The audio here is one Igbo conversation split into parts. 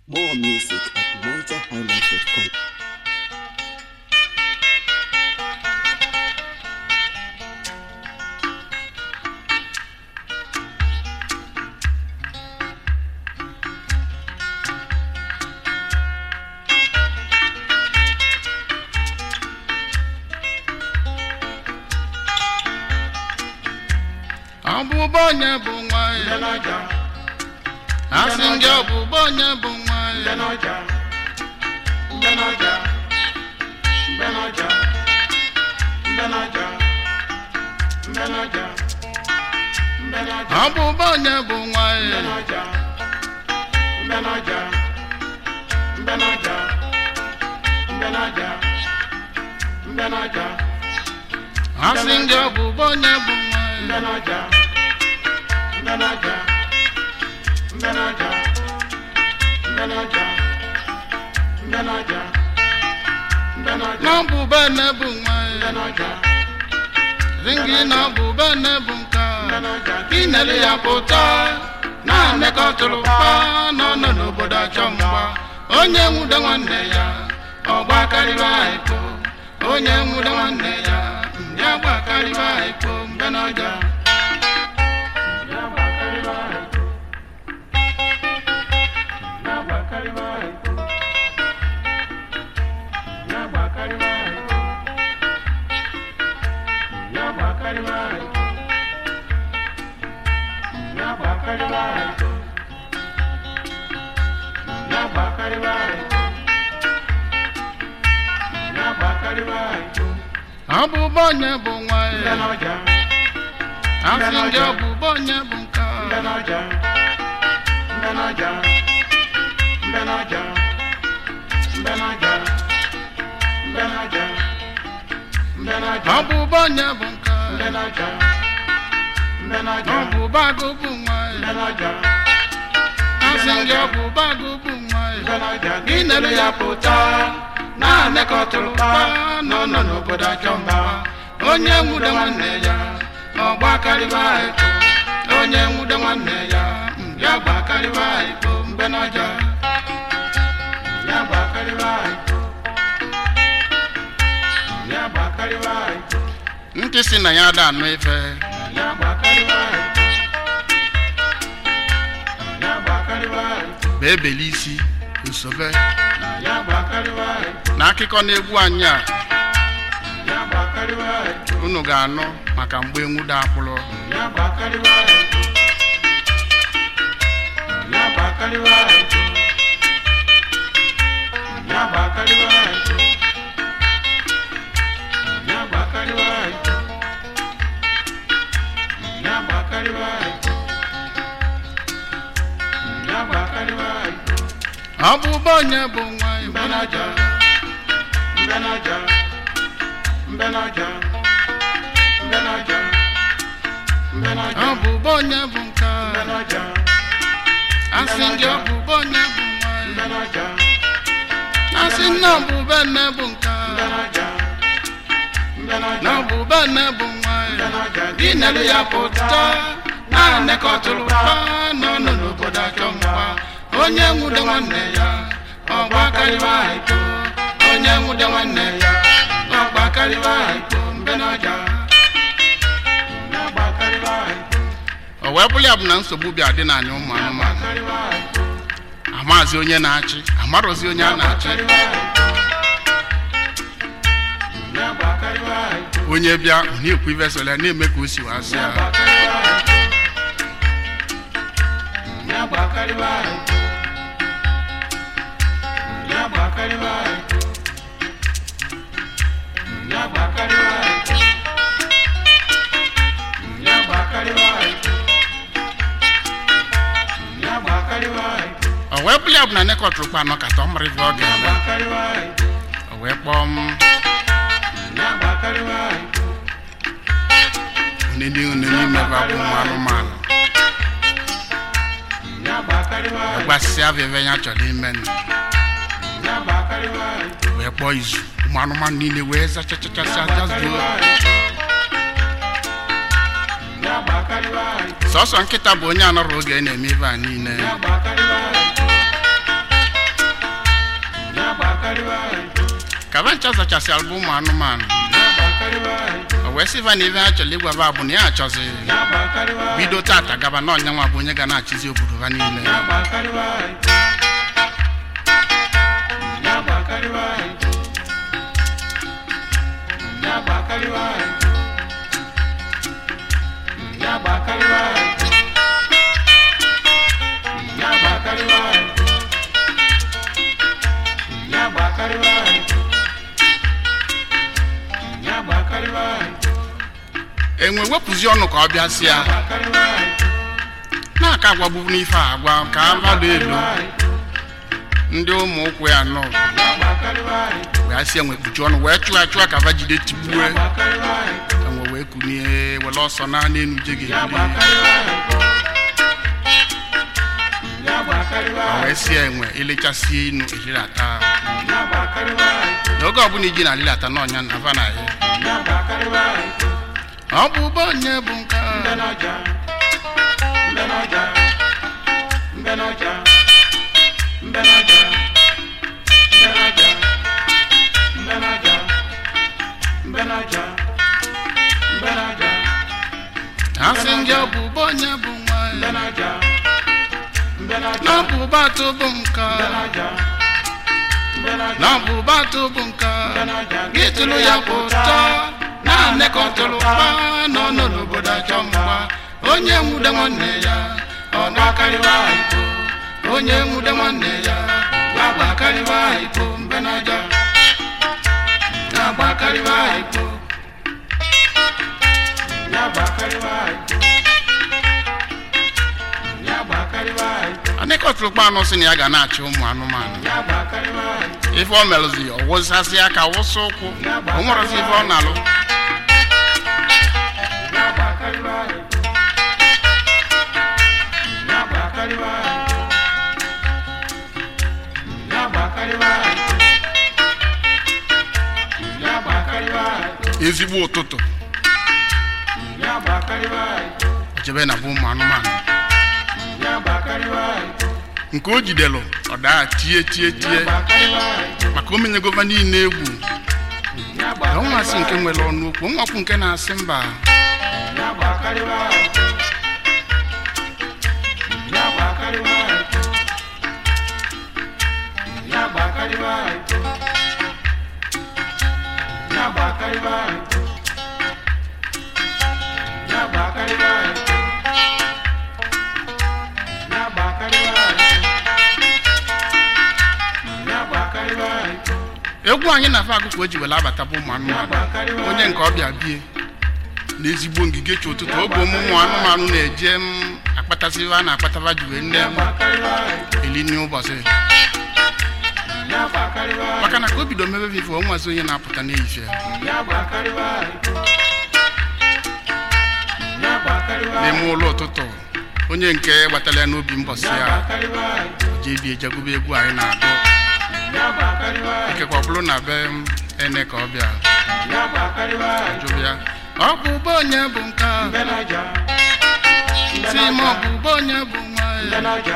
More music at NigerHighlife.com. ọbụbọ onye bụ nwa ya asị ndị ọbụbọ onye bụ nwa ya ọbụbọ onye bụ nwa ya asị ndị ọbụbọ onye bụ nwa ya n'ọbụbọ ene bụ nwa ya ringi n'ọbụbọ ene bụ nka inere ya pụta na-anekọtụrụ pa n'ọnọ n'obodo achọ mgba onye nwude nwanne ya ọgba karịba ekpo onye nwude nwanne ya ndị agba karịba ekpo mbe n'ọja ọbụbọ onye bụ nwa ya asị ndị ọbụbọ onye bụ nka ọbụbọ onye bụ nka ọbụbọ agụ bụ nwa ya asị ndị ọbụbọ agụ bụ nwa ya gị nere ya pụta na-anekọtụrụ pa nọ nọ n'obodo achọ mba onye nwude nwanne ya ọgba karịba ekpo onye nwude nwanne ya ya gba karịba ekpo mbe n'ọja ya gba karịba ekpo ya gba karịba ekpo ntị si na ya ada anụ ife ya gba karịba ekpo ya gba karịba ekpo bee beli isi nsobe ya gba karịba ekpo n'akụkọ na-egwu anyị a unu ga-anụ maka mgbe enwude akpụrụ ọbụbọ onye bụ nwa ya ọbụbọ onye bụ nka asị ndị ọbụbọ onye bụ nwa ya asị nna ọbụbọ nne bụ nka na ọbụbọ nne bụ nwa ya gị nere ya pụta na-anekọtụrụ pa n'ọnụ n'obodo achọ mgba onye nwude nwanne ya ọgba karịba ikpo onye nwude nwanne ya ọgba karịba ikpo mbe n'ọja o wee bụrụ ya bụ na nsogbu bịa dị n'anya ụmụ anụmanụ amazi onye na-achị amarozi onye a na-achị onye bịa ọ na-ekwu ife sole na-eme ka o si wasị ya o wee bụrụ ya bụ na nekọtụrụ kpa anọ kata ọ mara ife ọ ga-eme o wee kpọọ m onye n'ime bụ abụ ụmụ anụmanụ gbasịsị avịve ya chọrọ ime nụ wee kpọọ izu ụmụ anụmanụ niile wee zachachachasị ajazuo sọsọ nkịta bụ onye anọrọ oge na-eme ibe a niile ka va ncha zachasịara bụ ụmụ anụmanụ o wee sịva na ife ha chọrọ ịgwa va bụ na ya achọzi bido tata gaba na ọnyanwa bụ onye ga na-achịzi obodo ha niile enwe wepụzi ọnụ ka ọ bịasị ya na-aka agwagbu n'ife a agwa ka mmadụ elu ndị ụmụ ụkwụ ya nọ wee sị enwe kpuchi ọnụ wee chụọ achụọ ka va jide tigbue enwe wee kunie were ọsọ na n'enu je ga-ebuli ma wee sị enwe elechasie inu elilata n'oge ọbụla iji na alilata n'ọnya na ava na ya ọ bụ ụba onye bụ nke a ha sị ndị ọ bụ ụba onye bụ nwa ya na ọ bụ ụba atụ bụ nke a na ọ bụ ụba atụ bụ nke a gị tụrụ ya pụta naanị ka ọ tụrụ mgba nọ nọ n'obodo achọ mgba onye nwude nwanne ya ọ na-akarịwa iko onye nwude nwanne ya na-agbakarịwa iko mbenaja na-agbakarịwa iko anịkọtụrụkpa anụ sị na ya ga na-achị ụmụ anụmanụ ife ọ merụzi ọ wụsasị aka wụsa ụkwụ o nwerezi ife ọ na-alụ ezigbo ụtụtụ jebe na bụ ụmụ anụmanụ nke o jidelụ ọ daa tie tie tie maka omenye gova niile egwu na ọnwasị nke nwere ọnụ okwu nwakwu nke na-asị mba egwu anyị na-afe agụkụ o ji were abata bụ ụmụ anụmanụ onye nke ọbịa bie na ezigbo ngige chi ụtụtụ oge ụmụmụ anụmanụ na-eje m akpatasịwa a na-akpataba ji wee nne m eli n'ụbọchị maka na ka o bido mebe vivo o nwazi onye na-apụta n'ehihie n'ime ụlọ ụtụtụ onye nke gbatara ya n'obi mbọsị ya jee bie jegube egwu anyị na-agụ ikekwe ọ bụrụ na be m ene ka ọ bịa jụrụ ya ọ bụ ụba onye bụ nke a si m ọ bụ ụba onye bụ nwa ya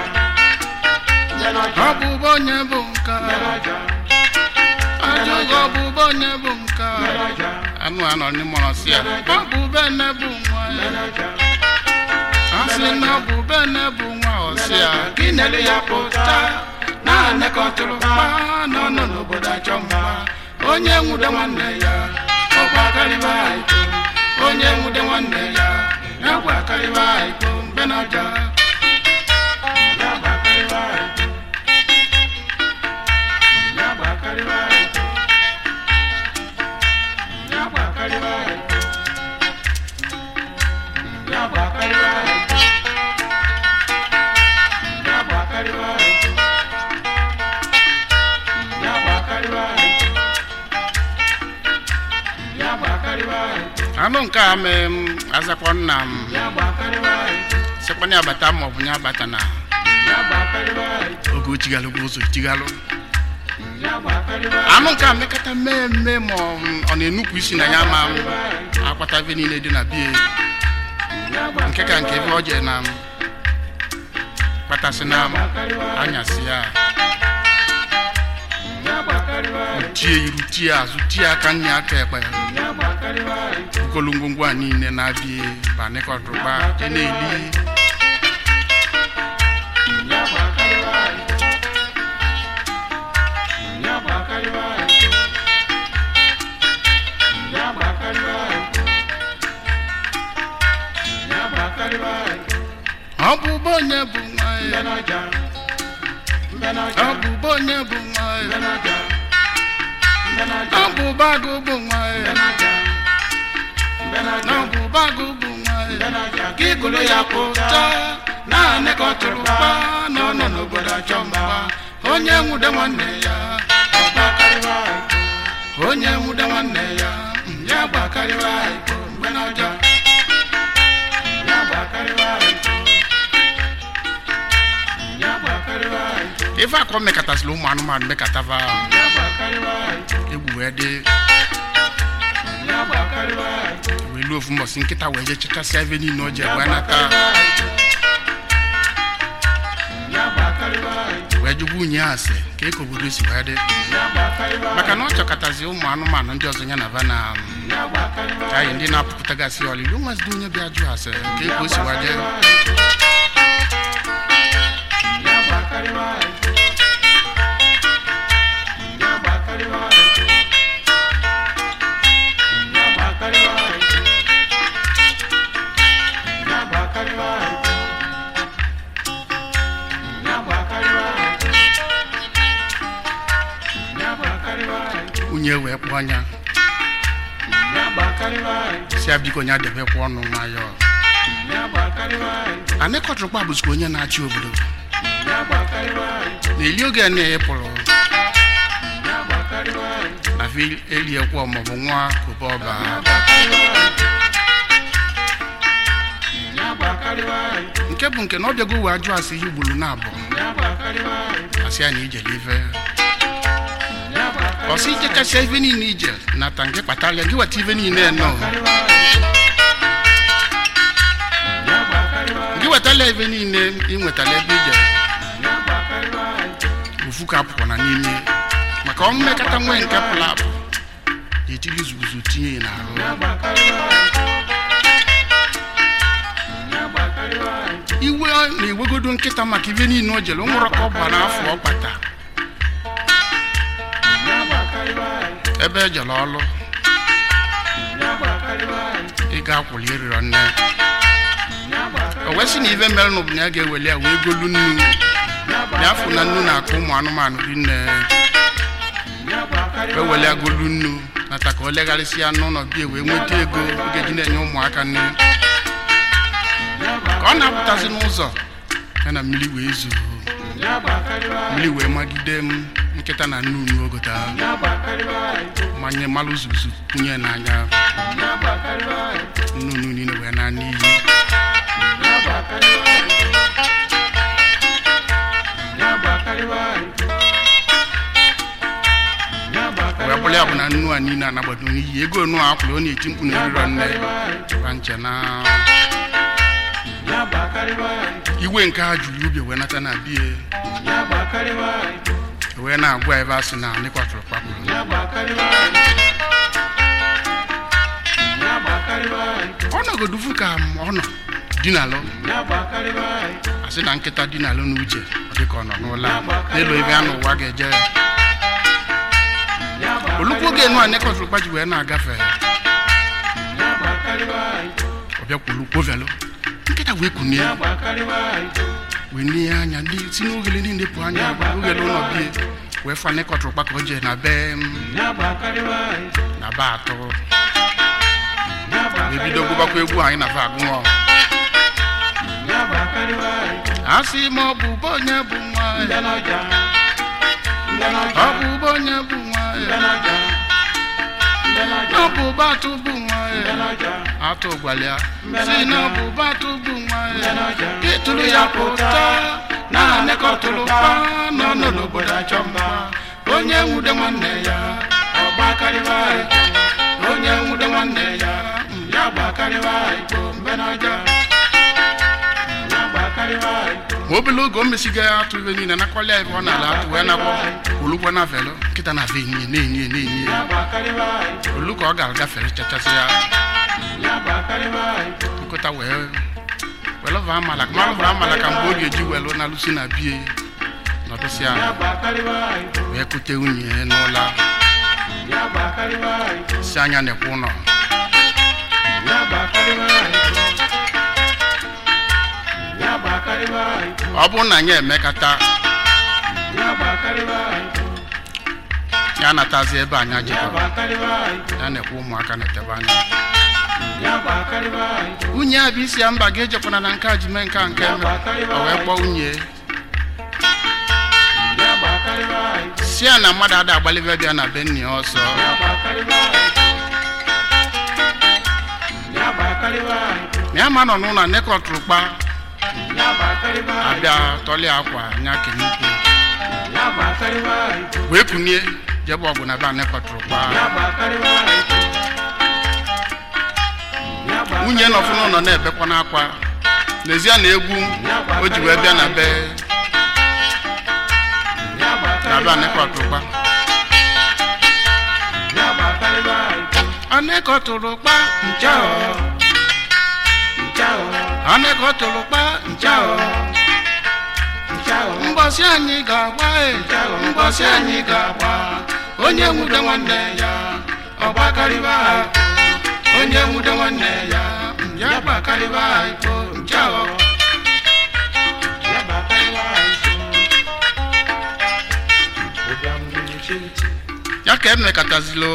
ọ bụ ụba onye bụ nke a ajụghị ọ bụ ụba onye bụ nke a anụ anọ n'ime ọsị ya ọ bụ ụba ene bụ nwa ya a sị na ọ bụ ụba ene bụ nwa ọsị ya gị nelu ya pụta naanị ka ọ tụrụ mma nọ nọ n'obodo achọ mma onye nwude nwanne ya ọ gbakarịba iko onye nwude nwanne ya ya gbakarịba iko mgbe na ọja ya gbakarịba iko ya gbakarịba iko ya gbakarịba iko ya gbakarịba iko ya gbakarịba iko anụ nke a mee m azakwa nna m sekwana abata ma ọ bụ ya abata na oge o chighalụgwa ụzọ chighalụ anụ nke a mekata mee mme ma ọ ọ na-enupụ isi na ya ma m akpata ebe niile dị na bie nke ka nke ebe ọ jee na m kpatasị na m anyasị ya tie iru tie azụ tie aka nne aka ekpe ukolu ngwongwo a niile na-abịa banịkọtụrụkpa je na-eli ọ bụ bụ onye bụ nwa ya ọ bụ bụ onye bụ nwa ya ọ bụ bagụ bụ nwa ya ọ bụ bagụ bụ nwa ya ka ịgụrụ ya pụta naanị ka ọ tụrụ mkpa na ọ nọ n'obodo achọ mgba onye nwude nwanne ya onye nwude nwanne ya mm, ya gbakarịwa ikpo mgbe na ọjọọ ife akọ mekọtasịrị ụmụ anụmanụ mekọtava egwu wee dị wee luo ofu mbọsị nkịta wee je chechasịa ebe niile o ji wee nata wee jụgwa unyi ase ka eke obodo si wee dị maka na ọ chọkọtazi ụmụ anụmanụ ndị ọzọ ya na va na ka anyị ndị na-apụpụtagasị ọlịlị onwezidi onye bịa jụ ase ka eke o si wee dị unyi wee kpụọ anya si ya biko nya debekwa ọnụ nwayọọ anịkọtụrụkpa bụzikwa onye na-achị obodo n'eli oge a na-epụrụ na fe eliekwa maọbụ nwa kobe ọba nke bụ nke na ọ bịago wee ajụ asị ihe ugboro na abụọ asị ya na ijele ife ọsị ijechasịa ife niile ije nata nke kpatara gị weta ife niile nọ gị wetala ife niile ị nwetala ebe ije ofu ka apụkwa na n'ime maka ọnwụ mmekọta nwee nke pụrụ apụ ga-etiri izuguzu tinye ya n'ahụ iwe na-ewegodo nkịta maka ife niile o jere o nwere ka ọ gba n'afọ ọ kpata ebe ejere ọlụ ị ga-akwụli ịrịrọ nne o wee sị na ife mere na ya ga-eweli ya wee golu nnu ya afụ na nnu na-akụ ụmụ anụmanụ dị nne wee weli agolu nnu nata ka o legharịsịa n'ụlọ bie wee nweta ego ọ ga-eji na-enye ụmụaka nne ka ọ na-apụtazi n'ụzọ ya na mmiri wee zuo mmiri wee magide m nkịta na nnu nnu ogota manye malụ zuzu kwunye n'anya nnu nnu niile wee na n'iyi wee bụrụ ya bụ na nnu a niile anagbado n'iyi ego nnu a akwụrụ ọ na-eti mkpu na eriro nne ba nche na iwe nke ha juru ubi wee nata na bie wee na-agwa ebe a sị na nịkwatụrụ kpakpụrụ ọ nọgodufu ka ọ nọ dinalụ asị na nkịta dinalụ n'uche ọ dịka ọ nọ n'ụlọ a, n'elu ebe a n'ụwa ga-eje olukwu oge enu a nịkwatụrụ kpaji wee na-agafe ọ bịakwulu kwovelụ nkịta wee kunie wee nie anya ndị si n'ogele niile pụ anya ogele ụlọ bie wee fa nịkọtụrụ kpa ka o jee na be m na be atọ wee bido gụbakwa egwu anyị na fa agụọ asị ma ọ bụ bụ onye bụ nwa ya ọ bụ bụ onye bụ nwa ya ọ bụ bụ atụ bụ nwa ya atụ gwalịa si na ọ bụ bụ atụ bụ nwa ya ịtụrụ ya pụta na anekọtụrụ pa nọ nọ n'obodo achọ mma onye nwude nwanne ya ọ gbakarịwa ikpo onye nwude nwanne ya mm, ya gbakarịwa ikpo mgbe n'ọjọọ ma o obele oge o mesigo ya atụ ibe niile nakwali ya ebe ọ na-ala atụ wee nakwa olugbo na velo nkịta na ve enyi na-enyi ya na-enyi ya olu ka ọ ga-agafere chachasị ya nkụta wee welu va amala mmanụ vara amala ka mgbe ọ ga-eji welu na lusi na bie nọdụsị ala wee kute nwunye ya n'ụlọ si anya na-ekwe ụlọ ọ bụrụ na anyị emekata ya natazi ebe anyị jikọrọ ya na-ekwe ụmụaka na-etebe anya nwunye a bụ isi ya mba ga-ejekwana na nke a ji mee nke a nke eme o wee kpọọ nwunye si ya na mmadụ ada agbalibe bịa na be nne ya ọsọ na ya ma nọ n'ụlọ nekọtụrụ kpa abịa tọlie akwa nya kenukwu wee kunie jebe ọgụ na be a nekọtụrụ kpa nwunye nọfụ n'ụlọ na-ebekwa n'akwa n'ezie na egwu o ji wee bịa na be na be anekọtụrụkpa anekọtụrụkpa nchao anekọtụrụkpa nchao mbọsị anyị ga-agba e mbọsị anyị ga-agba onye nwude nwanne ya ọgbakarịba onye nwude nwanne ya ya gbakarịba ikpo nchao ya ka emekatazilo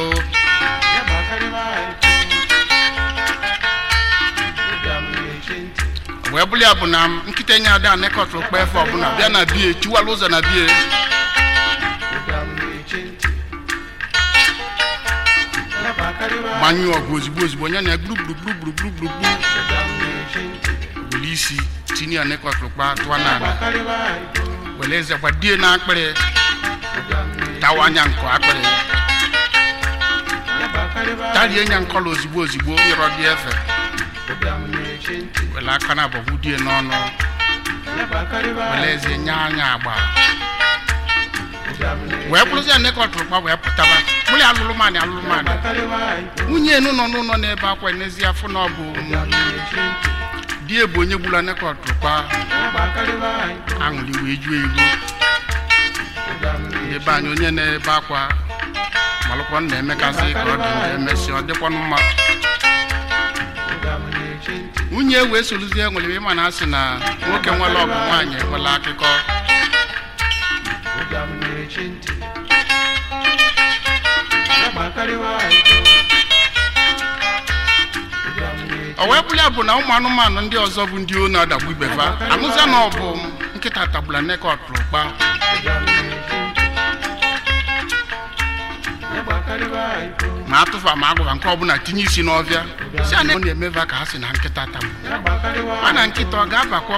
wee bụrụ ya bụ na nkịta enye ada anekọtụrụ kpa efe ọbụla bịa na bie chiwala ụzọ na bie gbanyụọ ọgụ ozigbo ozigbo onye na gburugburu were isi tinye ya nekọtụrụ kpa tụọ n'ala were eze gbadie na akpịrị tawa anya nkọ akpịrị tarie nya nkọla ozigbo ozigbo nyụrọ dị efe were aka na abọgbu die n'ọnụ were eze nye anya agba wee bụrụzi ya nekọtụrụ kpa wee pụtaba bụrụ ya alụlụmanị alụlụmanị nwunye enu nọ n'ụlọ n'ebe akwa n'ezi afọ na ọ bụ di ebu onye gburu nekọtụrụ kpa aṅụrị wee juo iru ebe anyị onye na-ebe akwa malụkwa na-emekasị ka ọ dị ndị emesi ọ dịkwanụ mma nwunye wee soluzie nwere ịma na asị na nwoke nwere ọgụ nwaanyị enwela akụkọ o wee bụrụ ya bụ na ụmụ anụmanụ ndị ọzọ bụ ndị onu adagbu ibefa anụzia na ọ bụ nkịta tagbula nekọtụrụ kpa ma atụfa ma agwụba nke ọbụla tinye isi n'ọbịa si a na- na-emeva ka ha si na nkịta tagbu mana nkịta ọ ga-abakwọ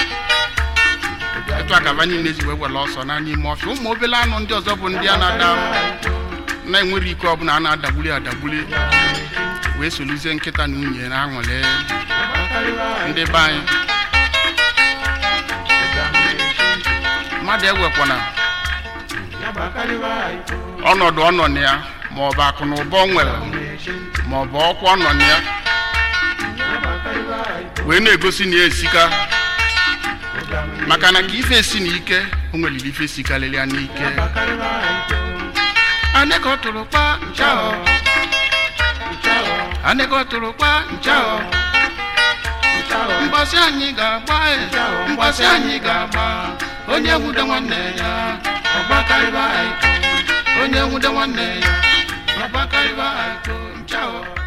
etu akaba niile ji wee were ọsọ na n'ime ọfịa ụmụ obele anụ ndị ọzọ bụ ndị a na-ada na-enwere ike ọbụla a na-adagbuli adagbuli wee soluzie nkịta na nwunye na aṅụle ndị be anyị mmadụ ewekwana ọnọdụ ọ nọ na ya ma ọ bụ akụ na ụba ọ nwere ma ọ bụ ọkwa ọ nọ na ya wee na-egosi na ya esika maka na ka ife esi na ike o nweliri ife sikarịrị ya n'ike aneka ọ tụrụ kpa nchahọ aneka ọ tụrụ kpa nchahọ mgbasị anyị ga-agba e, mgbasị anyị ga-agba onye nwude nwanne ya ọgbakarịba aiko onye nwude nwanne ya ọgbakarịba aiko nchahọ